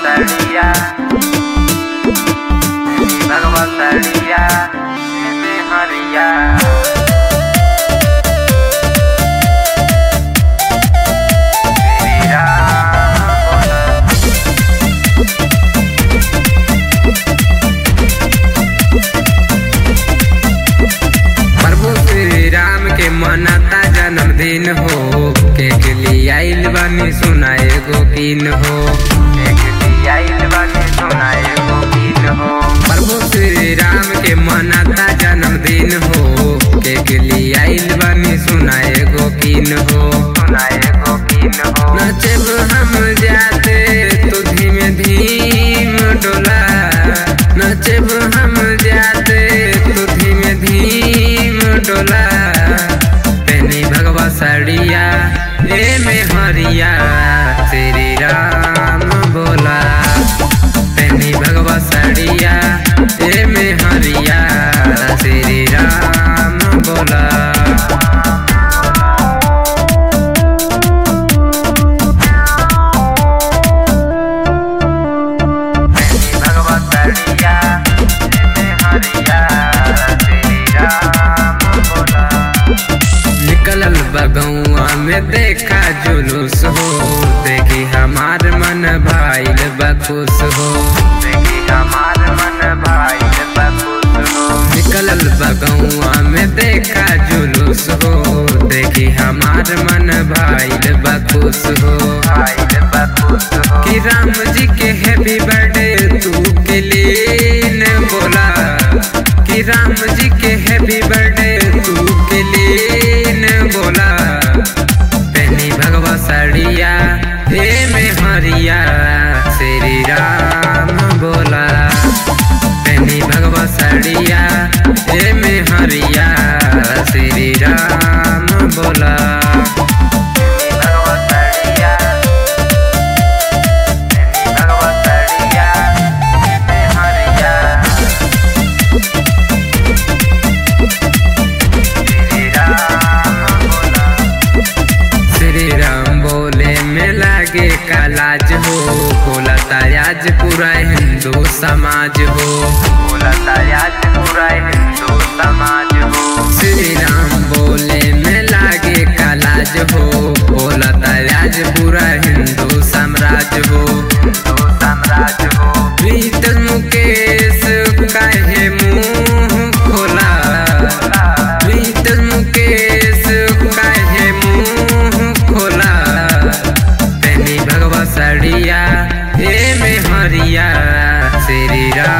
Bagabasaria Bagabasaria Ini Maria प्रभु श्री राम के मनाता जन्मदिन हो केक लिए आइल बानी सुनाए गो कीन हो एक दियाइल बानी सुनाए गो गीत हो प्रभु श्री राम के मनाता जन्मदिन हो केक लिए आइल बानी सुनाए गो कीन हो सुनाए गो गीत हो नचब हम जाते तो धीमे धीम डोला नचब हम जाते तो धीमे धीम डोला पहनी भगवा साड़िया ए में हरिया श्री राम बोला पहनी भगवा साड़िया ए में हरिया श्री राम बोला Bagabasaria Ini Maria Sri Ram Bola निकलल बगौआ में देखा जुलूस हो देखी हमार मन भाईल बखुश हो देखी हमार मन भाई बखुश हो निकलल बगौआ में देखा जुलूस हो देखी हमार मन भाईल बखुश हो भाई बखुश हो कि राम जी के हैप्पी बर्थडे तू के लिए न बोला कि राम जी के हैप्पी बर्थडे तू के लिए न बोला पहनी भगवा साड़िया हे में हरिया श्री राम बोला पहनी भगवा साड़िया हे में हरिया श्री राम बोला Bagabasaria Ini Bagabasaria Ini Maria Sri Ram Bola Shri Ram बोले में लागे कालाज हो बोला तायाज पूरा हिंदू समाज हो बोला आज पूरा हिंदू समाज हो श्री राम बोले में लागे कालाज हो बोला तायाज पूरा हिंदू साम्राज्य हो हिंदू साम्राज्य हो प्रीत मुकेश काहे मुंह खोला प्रीत मुकेश काहे मुंह खोला पहनी भगवा साड़िया हे में हरिया श्री राम